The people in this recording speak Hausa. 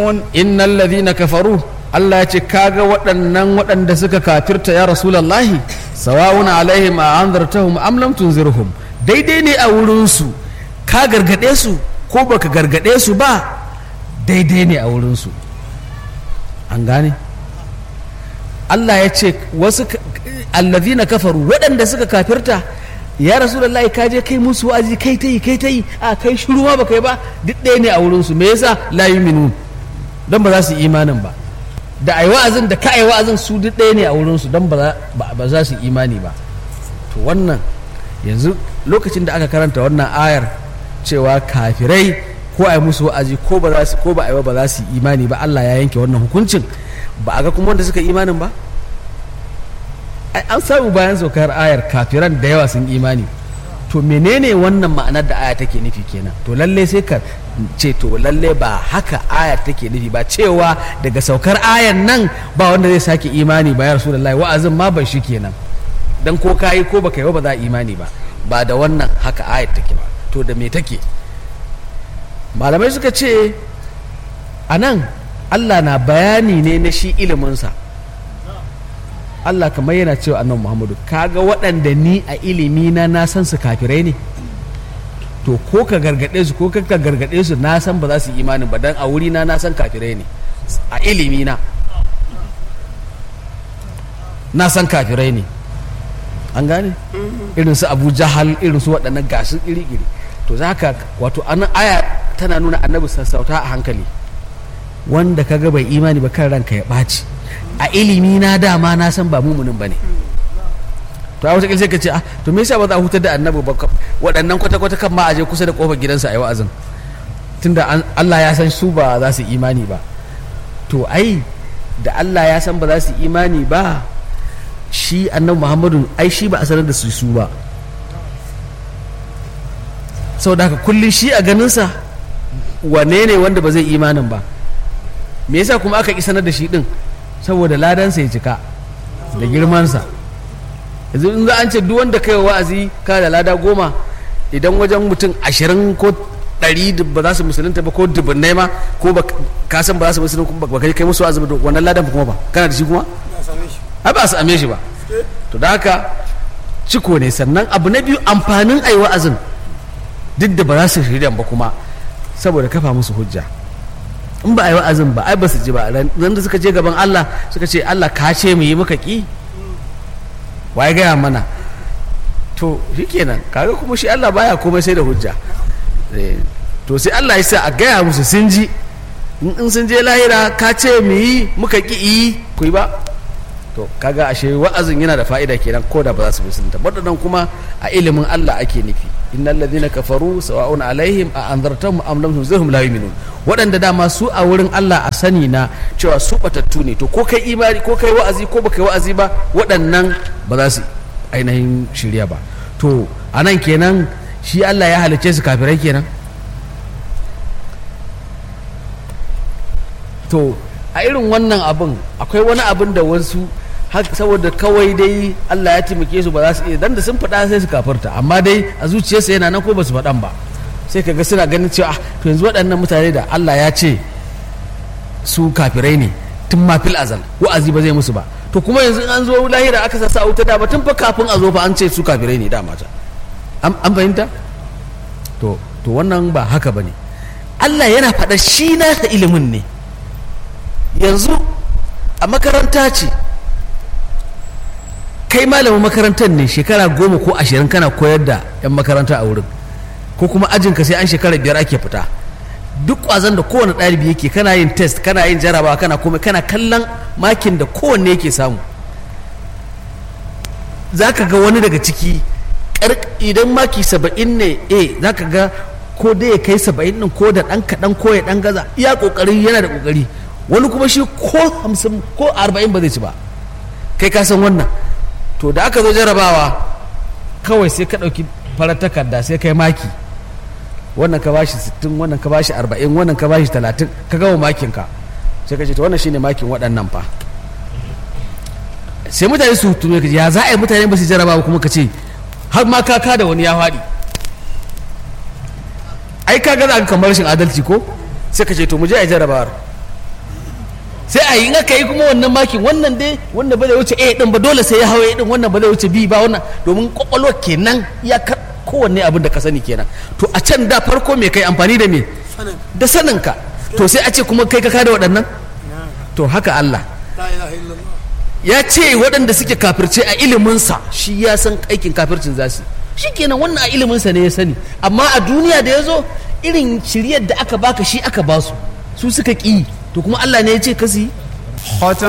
يؤمنون innal ladhina kafaru Allah ya ce kaga waɗannan waɗanda suka kafirta ya rasulallahi sawa'un alaihim a anzartahum am lam tunzirhum daidai ne a wurin su ka gargade su ko baka gargade su ba daidai ne a wurin su an gane Allah ya ce wasu ka- alladhina kafaru waɗanda suka kafirta ya rasulullahi ka je kai musu wa'azi kai ta yi kai ta yi a kai shiru ma baka yi ba duk ɗaya ne a wurin su me yasa la yu'minun don ba za su yi imanin ba da ai wa'azin da ka ai wa'azin su duk ɗaya ne a wurin su don ba za- ba ba za su yi imani ba to wannan yanzu lokacin da aka karanta wannan ayar cewa kafirai ko ai musu wa'azi ko ba za su ko ba ai ba ba za su yi imani ba Allah ya yanke wannan hukuncin ba a ga kuma wanda suka yi imanin ba ai an samu bayan saukar ayar kafiran da yawa sun imani to menene wannan ma'anar da aya take nufi kenan to lalle sai ka ce to lalle ba haka ayar take nufi ba cewa daga saukar ayar nan ba wanda zai sake imani ba ya rasulullahi wa'azin ma ban shi kenan dan ko kayi ko baka yi ba ba za a imani ba ba da wannan haka ayar take ba to da me take malamai suka ce a nan allah na bayani ne na shi iliminsa Allah kamar yana cewa annabi Muhammadu kaga waɗanda ni a ilimi na na san su kafirai ne to ko ka gargaɗe su ko ka gargaɗe su na san ba za su yi imanin ba dan a wuri na na san kafirai ne a ilimi na na san kafirai ne an gane irin su Abu Jahal irin su waɗannan gasu iri-iri to za ka wato anan aya tana nuna annabi sassauta a hankali wanda kaga bai imani ba kan ranka ya ɓaci a ilimi na dama na san ba mumunin ba ne to a wata sai ka ce ah to me yasa ba za a hutar da annabi ba ka- waɗannan kwata-kwata kan ma a je kusa da kofar gidansa a yi wa'azin tunda an- Allah ya san su ba za su yi imani ba to ai da Allah ya san ba za su yi imani ba shi annabi Muhammadu ai shi ba a sanar da su su ba saboda haka kullum shi a ganinsa wane ne wanda ba zai imanin ba me yasa kuma aka ki sanar da shi din saboda ladansa ya cika da girmansa yanzu in za an ce duk wanda kai wa'azi ka da lada goma idan wajen mutum ashirin ko ɗari da ba za su musulunta ba ko dubunnai ma ko ba ka san ba za su musulunta ba ba kai kai musu wa'azi ba to wannan ladan kuma ba kana da shi kuma ai ba su ame shi ba to da haka ciko ne sannan abu na biyu amfanin ai wa'azin duk da ba za su shirya ba kuma saboda kafa musu hujja in ba a yi wa'azin ba ai ba su ji ba ran da suka je gaban Allah suka ce Allah ka ce mu yi muka ki waye gaya mana to shikenan kaga kuma shi Allah baya komai sai da hujja Eh, to sai Allah ya sa a gaya musu sun ji in in sun je lahira ka ce mu yi muka ki yi ku yi ba to kaga ashe wa'azin yana da fa'ida kenan ko da ba za su musulunta waɗannan kuma a ilimin Allah ake nufi innal ladhina kafaru sawa'un alaihim a anzartahum am lam tunzirhum la yu'minun waɗanda dama su a wurin Allah a sani na cewa su batattu ne to ko kai imani ko kai wa'azi ko baka yi wa'azi ba waɗannan ba za su ainihin shirya ba to anan kenan shi Allah ya halicce su kafirai kenan to a irin wannan abin akwai wani abin da wasu har- saboda kawai dai Allah ya taimake su ba za su iya dan da sun faɗa sai su kafarta amma dai a zuciyarsa yana nan ko ba su faɗan ba sai kaga suna ganin cewa ah to yanzu waɗannan mutane da Allah ya ce su kafirai ne tun ma fil azal wa'azi ba zai musu ba to kuma yanzu in an zo lahira aka sa sa wuta da ba tun fa kafin a zo fa an ce su kafirai ne dama ta an an fahimta to to wannan ba haka bane Allah yana faɗa shi nasa ilimin ne yanzu a makaranta ce kai malamin makarantar ne shekara goma ko ashirin kana koyar da 'yan makaranta a wurin ko kuma ajinka sai an shekara biyar ake fita duk ƙwazon da kowane ɗalibi yake kana yin test kana yin jarabawa kana komai kana kallon makin da kowanne yake samu za ka ga wani daga ciki ƙar- idan maki saba'in ne a za ka ga ko dai ya kai saba'in ɗin ko da ɗan kaɗan ko ya ɗan gaza iya ƙoƙari yana da ƙoƙari wani kuma shi ko hamsin ko arba'in ba zai ci ba kai ka san wannan to da aka zo jarabawa kawai sai ka ɗauki farar takarda sai kai maki wannan ka bashi sittin wannan ka bashi arba'in wannan ka bashi talatin ka gama makinka sai ka ce to wannan shine makin waɗannan fa sai mutane su tuno ka ce ya za a yi mutane ba su jarabawa kuma ka ce har ma kaka da wani ya faɗi ai ka ga za ka kamar rashin adalci ko sai ka ce to mu je a yi jarabawar sai a yi in aka yi kuma wannan makin wannan dai wanda ba zai wuce a din ba dole sai ya hawa a din wannan ba zai wuce b ba wannan domin kwakwalwa kenan ya kar kowanne abin da ka sani kenan to a can da farko me kai amfani da me sanin da saninka to sai a ce kuma kai ka kada waɗannan to haka Allah la ilaha illallah ya ce waɗanda suke kafirce a iliminsa shi ya san aikin kafircin za su shi kenan wannan a iliminsa ne ya sani amma a duniya da ya zo irin shiryar da aka baka shi aka basu su suka ƙi to kuma Allah ne ya ce kasi ختم